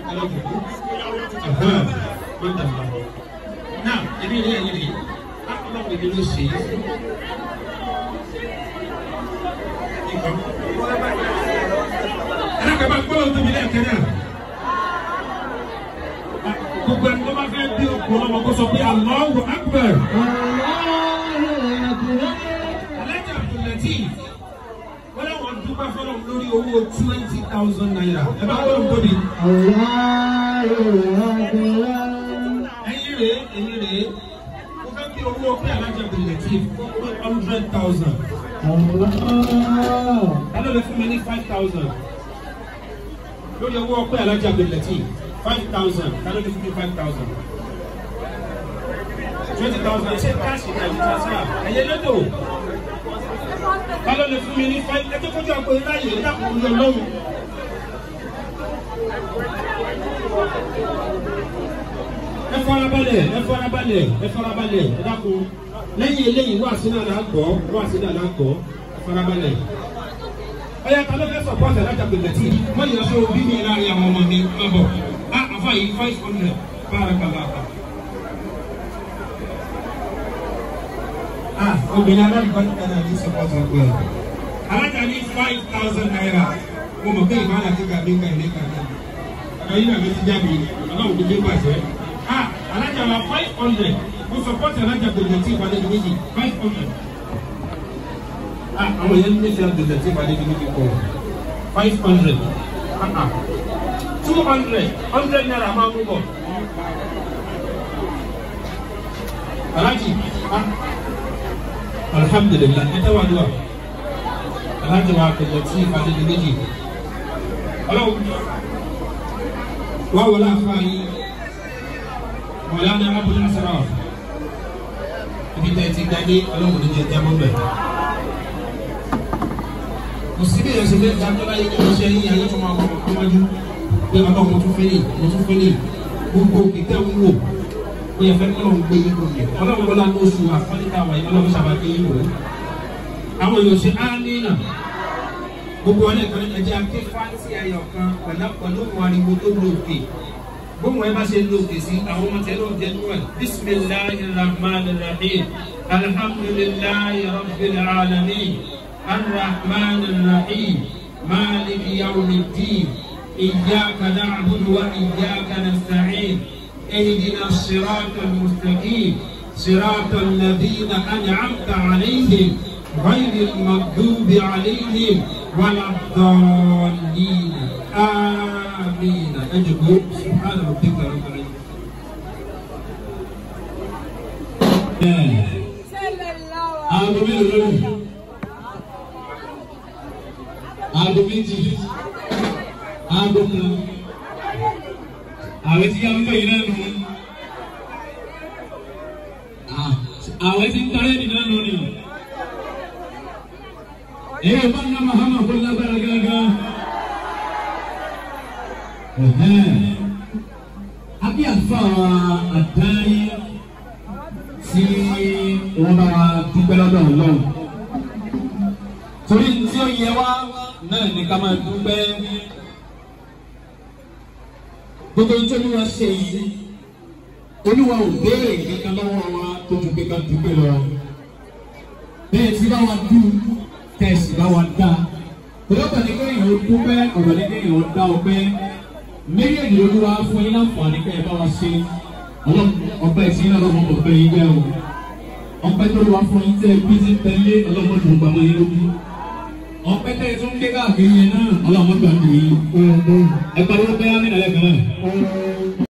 náà ẹbí ilé ẹ̀yìn rèé ọlọ́run ìdí ló ṣe é. ẹ̀rọ kẹfà gbọ́dọ̀ tóbi lẹ́ẹ̀kẹ́ náà. gbogbo ẹni tó bá fẹ́ bí okùn ọmọ kó sọ pé Allahu Akbar. alájà abdulati wọ́n láwọn dúpẹ́ fọlọ́ lórí owó twenty thousand naira ẹ bá gbọ́dọ̀ tóbi. ẹ̀yin rèé ẹ̀yin rèé mo fẹ́ bí owó pé alájà abdulati one hundred thousand. Hello, lè fún mi ní five thousand. Lórí owó ọpẹ́ alájà Abdulati five thousand. Hello, lè fún mi five thousand. Twenty thousand ṣé káàṣì náà ní transfer? Ẹ̀yẹ lódò. Hello, lè fún mi ní five. Ẹ jẹ́ kójú àpò iná yìí dàpọ̀ orí ọlọ́run. Ẹ farabalẹ̀, ẹ farabalẹ̀, ẹ farabalẹ̀, ẹ dákun. Lẹ́yìn eléyìí wá sí náà náà gbọ́, wá sí náà náà gbọ́ farabalẹ̀. ọ̀yà ta ló fẹ́ sọ̀pọ̀tì alájà gbẹ̀gbẹ̀tì wọ́n yọ sọ bí mi láàrin àwọn ọmọ mi má bọ̀ á àfa yìí five hundred bára kàlá àpá. ah obìnrin aláàbíkọ́ ní kánà ní sọ̀pọ̀tì ọgbẹ́ ẹ̀. alájà ní five thousand naira mo mọ̀ pé ìbára ti gàdé ká ilé kan náà. ọ̀dọ̀ yìí nàbí ti jáde ọlọ́run ti dé pàṣẹ. ah alájà wa five hundred mo sọ̀pọ̀tì alájà gbẹ̀gbẹ̀tì ìpàdé méjì five hundred àwọn yẹn ní sẹ́yìn tẹ̀sẹ̀ tí ìpàdé kìíní ti kọ̀ five hundred two hundred hundred naira máa mú bọ̀. Alhaji alhamdulilah ẹ tẹ́wọ́ àdúrà Alhaji wa tẹ̀sẹ̀ tí ìpàdé kìíní jì ọlọ́wọ́ wá wọlé àfa yìí wọlé àná abúlé asọ́rọ̀ ibi tẹ̀ ti gbadé ọlọ́wọ́ ní jẹ́ jábọ́ bẹ́ẹ̀ òsibí yẹn ṣẹlẹ̀ dájọba yìí kò ṣe yín ayé fún ọmọ ọmọdún pé ọmọ mo tún fẹlẹ mo tún fẹlẹ gbogbo kìtẹ ń wò ó yẹ fẹ kí Ọlọ́run gbé yín lóye Ọlọ́run wọlé àwọn oṣù àfọlítà wáyé Ọlọ́run sábà gbé yín wò àwọn èèyàn ṣe ámínà gbogbo ọlẹ kan ẹjẹ aké fáńtì ayọ̀ kan pẹ̀lú pẹ̀lú òun ariwo tó lóòkè gbogbo ẹ bá ṣe lóòkè sí àwọn ọmọ tẹ lóòkè nínú ẹ bisimilahi rahman rahim alhamdulilayi rabbil alamin. الرحمن الرحيم مالك يوم الدين إياك نعبد وإياك نستعين اهدنا الصراط المستقيم صراط الذين أنعمت عليهم غير المغضوب عليهم ولا الضالين آمين أجب سبحان ربك رب العزة آمين aago méjì aago kan àwẹ̀ tí yá ń bẹ̀ yìí náà nù àwẹ̀ tí ń tarẹ́ nì náà nù ni èyí bá ná mahama kó lágbára gángan àbí àfa àdáyé tí wọ́n bá dúpẹ́ lọ́dọ̀ ọlọ́run torí tí ó yẹ wá náà ní ká máa dúpẹ́ gbogbo tí olúwa ṣe yìí olúwa ò béèrè kankan lọ́wọ́ wa tó ju pé ká dúpẹ́ lọ bẹ́ẹ̀ tí bá wa dú tẹ̀sí bá wa dá ọlọ́pàá ní kéèyàn ó dúpẹ́ ọ̀rọ̀ ní kéèyàn ó dá ọpẹ́ méjèèjì olúwa fún yín láǹfààní kẹ́ ẹ bá wa ṣe ọpẹ́ tí yín náà lọ́wọ́ ọpẹ́ yín jẹ́ o ọpẹ́ tó lọ́wọ́ fún yín tẹ́ bí ti tẹ́lẹ̀ ọlọ́mọdé gbàmọ́ yín lójú ọpẹ́ tẹ́ tó ń gbé káàkiri yẹn náà ọlọ́mọdé gbàmọ́ yín ẹ pariwo bẹ́ẹ̀ á ní ìdálẹ́ kan náà.